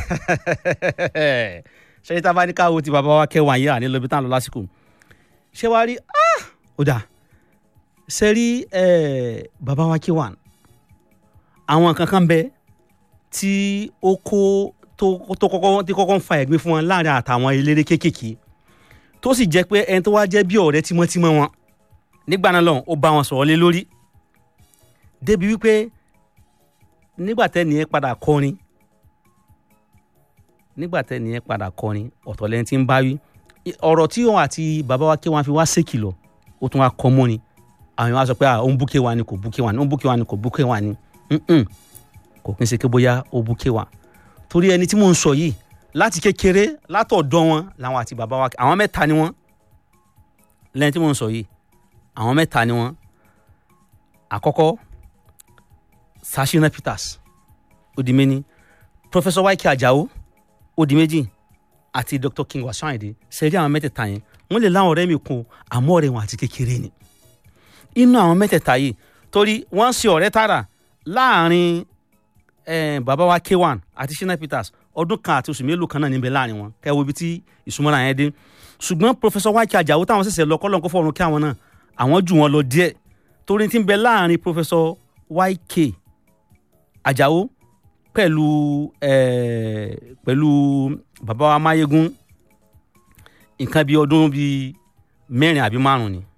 ṣe tá a bá ní káwọ́ ti bàbá wa kẹwàá yìí àní lóbi tán lọ lásìkò ṣé wàá rí ó dà ṣe rí bàbá wa kẹwàá àwọn kankan bẹ tí ó kó tó kọ́kọ́ tí kọ́kọ́ ń fa ẹ̀gbin fún wọn láàrin àtàwọn eléré kéékèèké tó sì jẹ́ pé ẹni tó wá jẹ́ bí ọ̀rẹ́ tímọ́tímọ́ wọn nígbà náà lọ́hùn ó bá wọn sọ̀rọ̀ lé lórí débi wípé nígbà tẹ́ni yẹn padà kọrin nígbà tẹ́ni yẹn padà kọrin ọ̀tọ̀ lẹ́ni tí ń bá wí ọ̀rọ̀ tí òun àti bàbá wa kí wọ́n fi wá sékìlọ̀ ó tún wá kọ́ mọ́ ni àwọn yẹn wá sọ pé òun búkẹ́ wa ni kò búkẹ́ wa ni òun búkẹ́ wa ni kò búkẹ́ wa ni kò kí n ṣe pé bóyá ó búkẹ́ wa torí ẹni tí mò ń sọ yìí láti kékeré látọ̀dọ̀ wọn làwọn àti bàbá wa àwọn mẹ́ta ni wọ́n lẹ́ni tí mò ń sọ yìí àwọn mẹ́ta ni wọ́n àkọ́kọ́ Sashina Peters ó di méní Professor Waike Ajao ó di méjì àti Dr. King Wasayinde sẹ́rí àwọn mẹ́tẹ̀ẹ̀ta yẹn wọ́n lè láwọn ọ̀rẹ́ mi kun àmọ́ ọ̀rẹ́ wọn àti kékeré ni inú àwọn mẹ́tẹ̀ẹ̀ta yìí torí wọ́n ń ṣe ọ̀rẹ́ tààrà láàrin eh, bàbá wa K1 àti Shina Peters ọdún kan àti oṣù mélòó kan náà níbẹ̀ láàrin wọn kẹ́wọ́ ibi tí ìsúnmọ́ra yẹn dé ṣùgbọ́n Professor Waike Ajao táwọn ṣẹ̀ṣẹ̀ lọ kọ́lọ́n kó fọ́ọ̀run kí àwọn náà àwọn jù wọn lọ díẹ̀ torí tí ń bẹ láàrin Professor Waike Ajao pẹ̀lú eh, pẹ̀lú bàbá wa Máyégún nǹkan bíi ọdún bíi mẹ́rin àbí márùn ni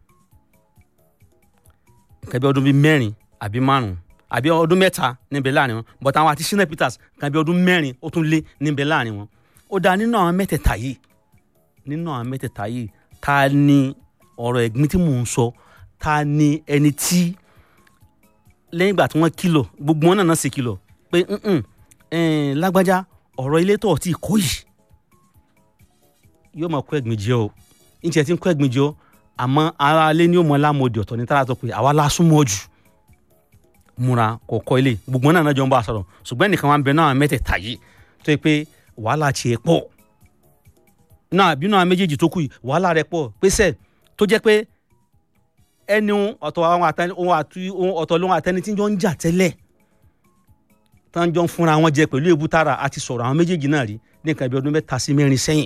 nǹkan bíi ọdún bíi mẹ́rin àbí márùn àbí ọdún mẹ́ta níbẹ̀ láàrin wọn but àwọn àti Shina Peters nǹkan bíi ọdún mẹ́rin ó tún lé níbẹ̀ láàrin wọn ó dáa nínú àwọn mẹ́tẹ̀ẹ̀ta yìí nínú àwọn mẹ́tẹ̀ẹ̀ta yìí ta ni ọ̀rọ̀ ẹ̀gbin tí mò ń sọ ta ni ẹni tí lẹ́yìn ìgbà tí wọ́n kìlọ̀ gbogbo wọn náà náà sì kìlọ̀ pé lágbájá ọ̀rọ̀ ilé tó ti kó yìí yóò máa kó ẹ̀gbin jẹ o níṣẹ́ tí ń kó ẹ̀gbin jẹ o àmọ́ ara ilé ni ó mọ lámòdì ọ̀tọ̀ ní tára tó pé àwa la súnmọ́ jù múra kọ̀ọ̀kọ́ ilé gbogbo wọn náà náà jọ ń bá a sọ̀rọ̀ ṣùgbọ́n ẹnìkan wa ń bẹ náà mẹ́tẹ̀ẹ̀ta yìí tó yẹ pé wàhálà tiẹ̀ pọ̀ náà bínú àwọn méjèèjì tó kù yìí wàhálà rẹ̀ pọ̀ pèsè tó jẹ́ pé ẹni ọ̀tọ̀ àwọn àtẹni ohun àti ohun ọ̀tọ̀ lóhun àtẹni tí jọ ń jà tẹ́lẹ̀ tán jọ ń fúnra wọn jẹ pẹ̀lú èbú tààrà àti sọ̀rọ̀ àwọn méjèèjì náà rí ní nǹkan bí ọdún mẹ́ta sí mẹ́rin sẹ́yìn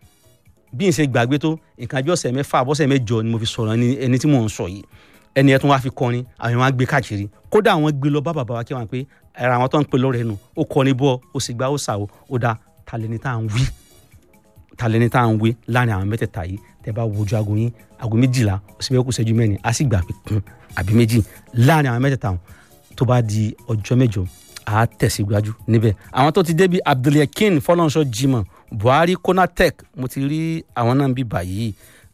bí n ṣe gbàgbé tó nǹkan bí ọ̀sẹ̀ mẹ́fà àbọ̀sẹ̀ mẹ́jọ ni mo fi sọ̀rọ̀ ẹni tí mò ń sọ yìí ẹni ẹ̀ tún wá fi kọrin àwọn èèyàn wá gbé káàkiri kódà àwọn gbé lọ bá bàbá wa kí wọn pé ẹ̀rọ àwọn tó ń pè lọ́rẹ̀ nù ó kọrin bọ́ ó sì gbá ó sà ó ó dá talẹ́ni tá à ń wí talẹ́ni tá à ń wí láàrin àwọn mẹ́tẹ̀ẹ̀ta yìí tẹ́ bá wojú aago yín aago méjìlá ó sì bẹ́ẹ̀ kú ṣẹ́jú mẹ́rin á sì gbà pé kún àbí méjì láàrin àwọn mẹ́tẹ̀ẹ̀ta tó bá di ọjọ́ mẹ́jọ á tẹ̀síwájú níbẹ̀ àwọn tó ti débi abdulyakin fọlọ́nṣọ́ jimoh buhari konatec mo ti rí àwọn náà bí báyìí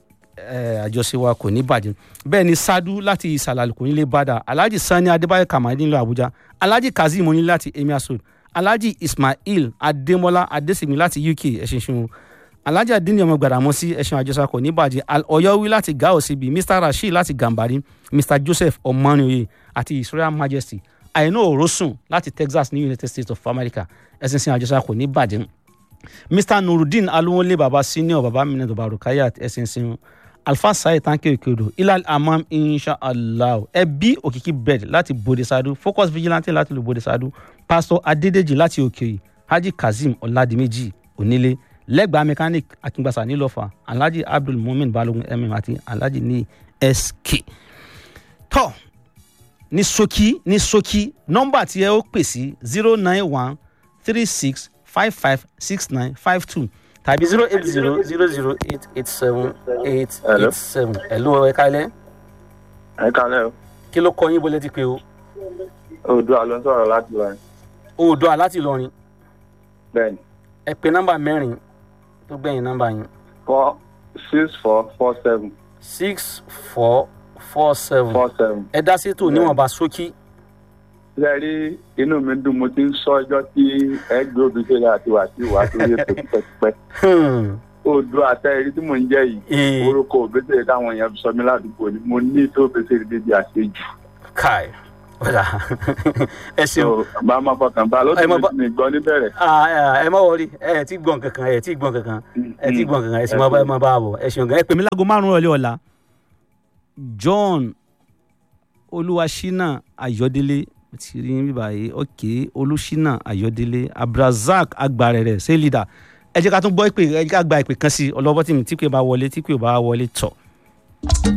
àjọṣe wa kò ní bàjẹ́ bẹ́ẹ̀ ni sadu láti ìsàlàlù kò ní lè bàdà alhaji sani adébáyọ̀ kamadi nílùú àbújá alhaji kazeem oní láti emir road alhaji ismail adémọlá adésìmí láti uk ẹ̀sìn ṣun alhaji adini ọmọ gbàdámọ́sí ẹ̀sìn àjọṣe kò ní bàjẹ́ ọ̀yọ́wí láti gao síbi mr rasheed láti gambari mr joseph ọmọnìyẹ àti israel majesty àìná òrósùn láti texas ní united states of america ẹ̀sìn sin àjọṣe kò ní bàjẹ́ mr nurudeen alowole baba senior baba minna baba rukayat ẹ̀sìn sin alfa sayi tanke okeodo ilal amam inshallah ẹbí òkìkí bed láti bode sadu focus vigilante láti lu bode sadu pastor adedeji láti òkèyí haji kazeem ọ̀làdìmẹ́jì onílé lẹ́gbàá mechanic akíngbàsá nílọ́fà alhaji abdul mumin balogun mm àti alhaji ní sk tọ́ ní ṣókí ní ṣókí nọ́mbà tí ẹ ó pè sí zero nine one three six five five six nine five two tàbí zero eight zero zero zero eight eight seven eight Hello. eight seven ẹ̀lú ẹ kálẹ̀ ẹ kálẹ̀ o kí ló kọ yín bó létí pé o oòdùà ló ń sọ̀rọ̀ láti lọ oòdùà láti Ìlọrin bẹ́ẹ̀ni ẹ pè nọ́mbà mẹ́rin tó gbẹ̀yìn nọ́mbà yín four six four four seven six four four seven four seven. ẹ dá sí ètò níwọ̀nba ṣókí ṣe rí inú mi dùn mo ti ń sọ ọjọ́ tí ẹ gbé obì ṣẹlẹ̀ àti wà sí wà sórí ètò pípẹ́pípẹ́ Hmm. oòdùà àtẹ̀rí tí mò ń jẹ́ yìí Ee. orúkọ òbẹ́sẹ̀ táwọn èèyàn fi sọ mí ládùúgbò ni mo ní tó òbẹ́sẹ̀ débi àṣejù. kai ọ̀dà ẹ ṣeun so bá a máa fọkàn bá a Ẹ lọ́sùn má mi bá- ti mi gbọ́ níbẹ̀rẹ̀. Ah, ah, ẹ má wọrí ẹ ti gbọ̀n kankan ẹ ti gbọ̀n kankan ẹ ti gbọ̀n kankan ẹ sì máa bá ẹ máa bá a bọ̀ ẹ ṣeun gan ẹ pè mí láago márùn-ún ọ̀lẹ́ ọ̀la John olúwaṣínà ayọ̀délé mo ti rí yín bíbá yìí ok olùṣínà ayọ̀délé abdulrasaq agbarẹrẹ ṣé leader ẹ jẹ́ ká tún gbọ́ ìpè ẹ jẹ́ ká gba ìpè kan sí ọlọ́wọ́ tí mi tí kò bá wọlé tí kò bá wọlé tọ̀.